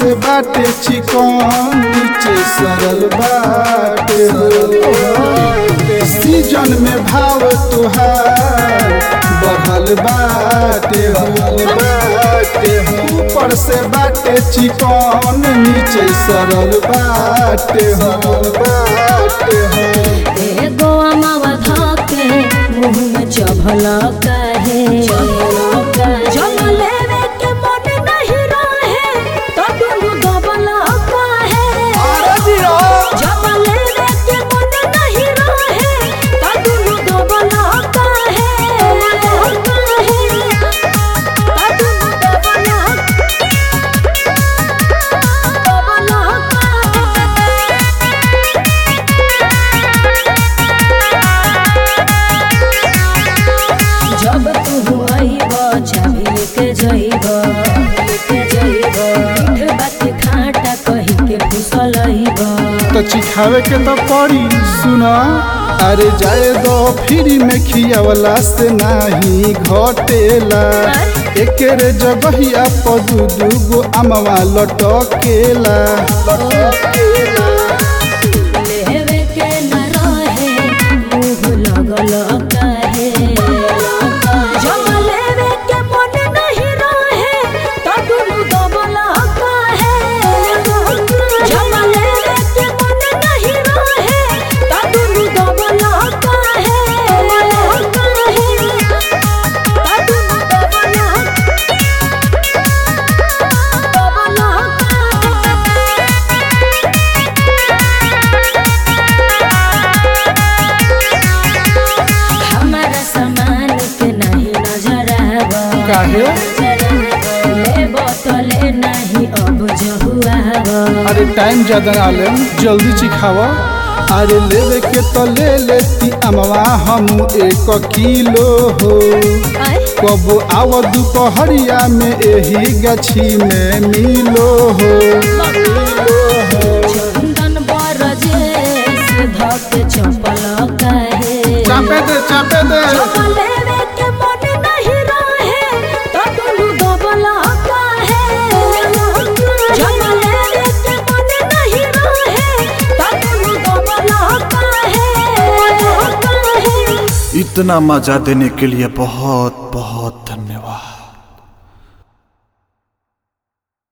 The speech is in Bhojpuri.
से बाटे चिकन नीचे सरल बाटे हो सीजन में भाव तुहार बढ़ल बाटे हो बाटे हो ऊपर से बाटे चिकन नीचे सरल बाटे हो बाटे हो एगो अमावा धके मुंह में चभल काहे जब लेवे के मन नहीं रहे तो दुनु दबल काहे जब लेवे के मन नहीं रहे तो दुनु दबल काहे काहे तो दुनु दबल दबल जब तू आईब चाबी के जइब के जइब मीठ बात खाटा कही के फुसल आईब तो चिखावे के तो पड़ी सुना अरे जाए दो फ्री में खियावला से नाही घटेला एकेरे जगहिया पर दू दू गो अमवा लटकेला लटकेला लेवे के न रहे मुंह लगल काहे जब लेवे के मन नहीं रहे तो दुनु दबल काहे जब लेवे के मन नहीं रहे तो दुनु दबल काहे काहे तो दुनु दबल हमारा सामान के नहीं नजर आवा काहे ले बोतले नहीं अब जहुआवा अरे टाइम ज्यादा ना ले जल्दी चिखावा अरे लेवे के तो ले लेती अमवा हम एक किलो हो कब आव दुपहरिया में एही गछी में मिलो हो चंदन बरजे से धक चपल काहे चापे दे चापे दे लेवे के मन नहीं रहे तो दुनु दबल काहे जब लेवे के मन नहीं रहे तो दुनु दबल काहे काहे इतना मजा देने के लिए बहुत बहुत धन्यवाद